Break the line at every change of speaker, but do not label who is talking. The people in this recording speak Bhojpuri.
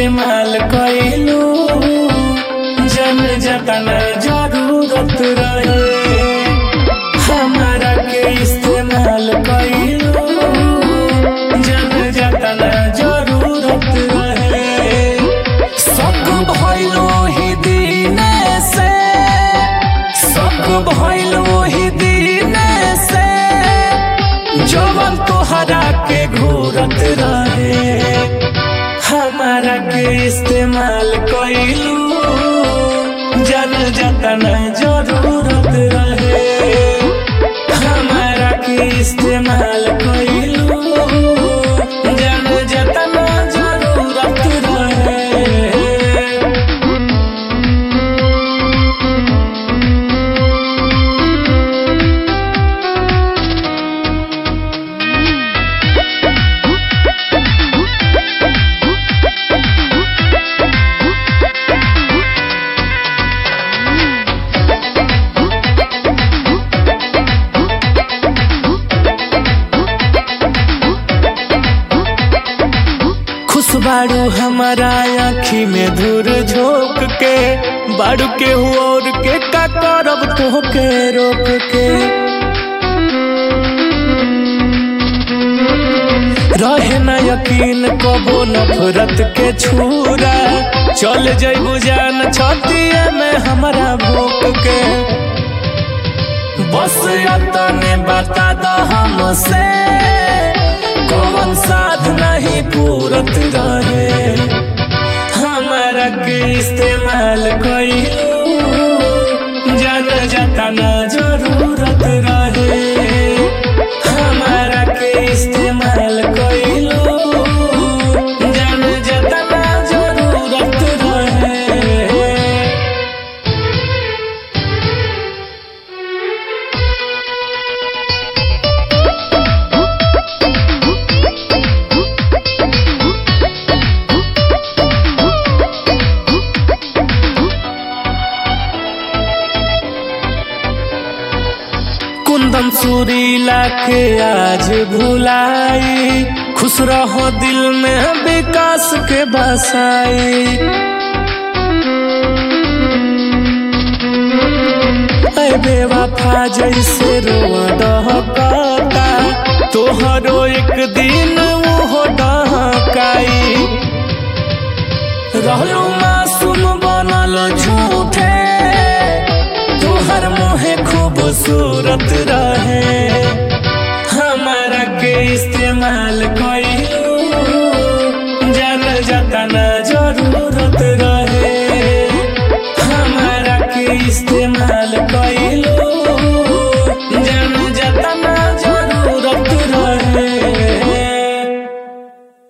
इस्तेमाल कइलू जन जतना जरूरत रहे हमारा के इस्तेमाल कइलू जन जतना जरूरत रहे सब भइलो ही दीने से सब भइलो ही दीने से जवन तोहरा के घूरत रहे हमारा के इस्तेमाल कइलू जन जतन जरूरत रहे हमारा के इस्तेमाल कइलू जन जतन जरूरत रहे खुश बाड़ू हमारा आँखी में धूर झोंक के बाड़ू के और के का करब तोहके रोक के रहे न यकीन कबो नफरत के छूरा चल जइबू जान छतिया में हमारा भूख के बस अतने बता दो हमसे कौन साथ नहीं पूरत रहे हमारा के इस्तेमाल कइलू जन जतना जरूरत रहे हमारा के इस्तेमाल कइलू जन जतना जरूरत रहे कुंदन सुरीला के आज भुलाई खुश रहो दिल में विकास के बसाई ऐ बेवफा जैसे रोआ डहकता तोहरो एक दिन वो डहकाई रहलो मासूम बनल झूठे तोहर मोहे खूबसूरत रहे हमारा के इस्तेमाल कइलू जन जतना जरूरत रहे हमारा के इस्तेमाल